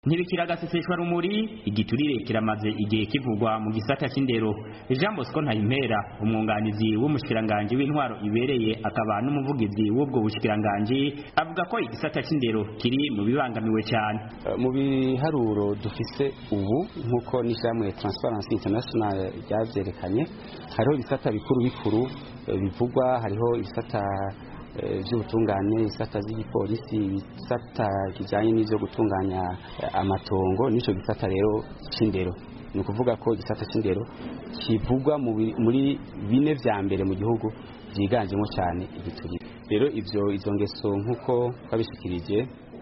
ntibikira agaseseshwa rumuri igiturire kiramaze igihe kivugwa mu gisata c'indero Jean Bosco Ntayimpera umwunganizi w'umushikiranganji w'intwaro ibereye akaba n'umuvugizi w'ubwo bushikiranganji avuga ko igisata c'indero kiri mu bibangamiwe cyane mu biharuro dufise ubu nk'uko n'ishyirahamwe Transparency International ryavyerekanye hariho ibisata bikuru bikuru bivugwa hariho ibisata by'ubutungane ibisata by'igipolisi ibisata kijyanye n'ibyo gutunganya amatongo n'icyo gisata rero cy'indero ni ukuvuga ko igisata cy'indero kivugwa muri bine vya mbere mu gihugu byiganjemo cyane igiturire rero ibyo izo ngeso nk'uko twabishikirije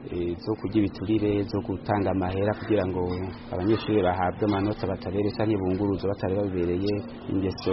zo kurya ibiturire zo gutanga amahera kugira ngo abanyeshuri bahabwe amanota batabere cyangwa bunguruzo batari babibereye ingeso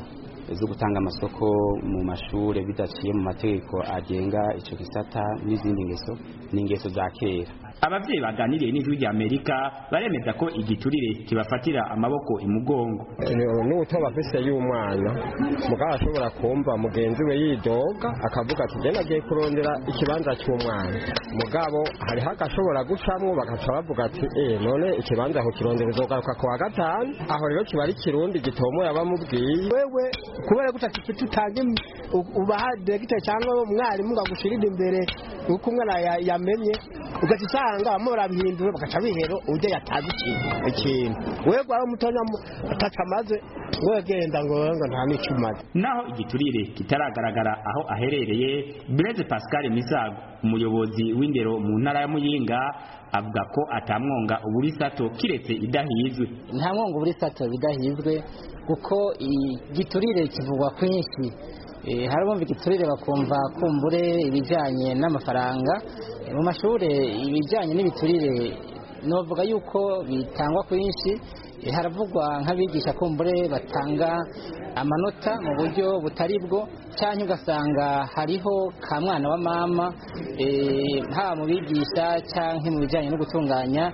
zo gutanga amasoko mu mashure bidaciye mu mategeko agenga ico gisata n'izindi ngeso ni ingeso za kera abavyeyi baganiriye n'ijwi rya Amerika baremeza ko igiturire kibafatira amaboko imugongo n'ubutoba afise y'umwana mugabo ashobora kumva mugenzi we yidoga akavuga ati je nagiye kurondera ikibanza cy'umwana mugabo hariho agashobora gucamwo bagaca bavuga ati eh none ikibanza aho kirondera uzogaruka ku wa gatanu aho rero kiba ari kirundi gitomoye abamubwiye wewe kubera gutaka ifite utange ubaha diregiteri cyangwa umwarimu ngo agushirire imbere uko umwana yamenye ugaca usanga bamwe barabihindura bagaca bihero ujya yatazi ikintu ikintu wewe gwara umutonya ataca amaze wewe genda ngo ngo nta n'icyo umaze naho igiturire kitaragaragara aho aherereye Blaise Pascal Misago umuyobozi w'indero mu ntara ya Muyinga avuga ko atamwonga uburisato kiretse idahizwe nta mwonga uburisato bidahizwe kuko igiturire kivugwa kwinshi hari abumva igiturire bakumva kumbure ibijyanye n'amafaranga mu mashuri ibijyanye n'ibiturire novuga yuko bitangwa kwinshi haravugwa nk'abigisha kumbure batanga amanota mu buryo butari bwo cyangwa ugasanga hariho ka mwana wa mama haba mu bigisha cyangwa mu bijyanye no gutunganya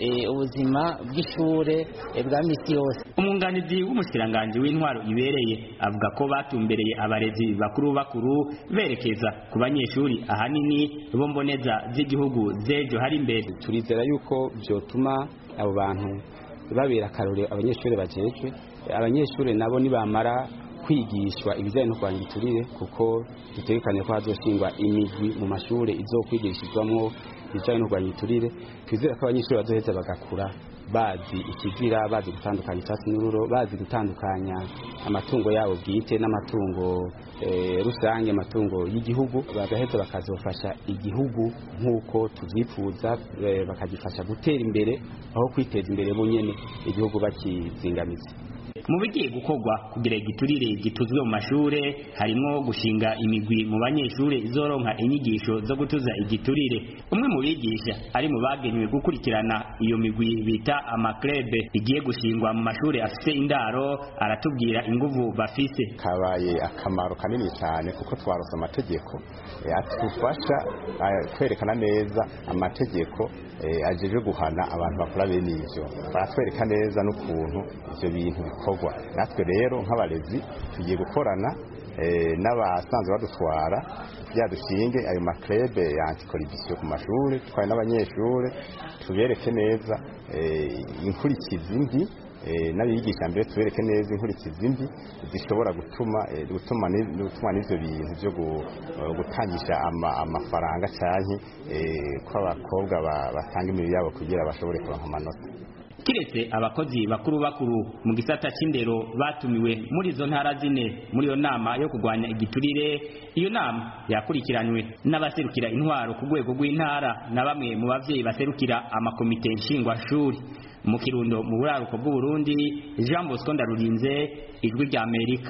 ubuzima bw'ishure bwa misi yose umwunganizi w'umushikiranganji w'intwaro ibereye avuga ko batumbereye abarezi bakuru bakuru berekeza ku banyeshuri ahanini bo mboneza z'igihugu z'ejo hari imbere turizera yuko byotuma abo bantu babera akarorero abanyeshuri bajejwe abanyeshuri nabo nibamara kwigishwa ibijyanye no kurwanya igiturire kuko dutekanye ko hazoshingwa imigwi mu mashuri izokwigishirizwamo ibijyanye no kurwanya igiturire twizera ko abanyeshuri bazoheza bagakura bazi ikizira bazi gutandukanya icyatsi n'ururo bazi gutandukanya amatungo yabo bwite n'amatungo rusange amatungo y'igihugu bagaheza bakazofasha igihugu nk'uko tubyifuza bakagifasha gutera imbere aho kwiteza imbere bonyine igihugu bakizingamiza mu bigiye gukorwa kugira igiturire gituzwe mu mashure harimo gushinga imigwi mu banyeshure izoronka inyigisho zo gutuza igiturire umwe mu bigisha ari mu bagenewe gukurikirana iyo migwi bita amakrebe igiye gushingwa mu mashure afise indaro aratubwira inguvu bafise kabaye akamaro kanini cyane kuko twarose amategeko atufasha kwerekana neza amategeko ajeje guhana abantu bakora bene ivyo baratwereka neza n'ukuntu ivyo bintu bikorwa natwe rero nk'abarezi tugiye gukorana n'abasanzwe badutwara dushinge ayo makrebe ya antikoribisiyo ku mashuri twari n'abanyeshuri tubereke neza inkurikizi mbi n'abigisha mbere tubereke neza inkurikizi mbi zishobora gutuma gutuma n'ivyo bintu byo gutangisha amafaranga canke ko abakobwa batanga imibiri yabo kugira bashobore kuronka amanota kiretse abakozi bakuru bakuru mu gisata c'indero batumiwe muri izo ntara zine muri iyo nama yo kurwanya igiturire iyo nama yakurikiranywe n'abaserukira intwaro ku rwego rw'intara na bamwe mu bavyeyi baserukira amakomite nshingwashuri mu kirundo mu buraruko bw'uburundi jean bosco ndarurinze ijwi rya amerika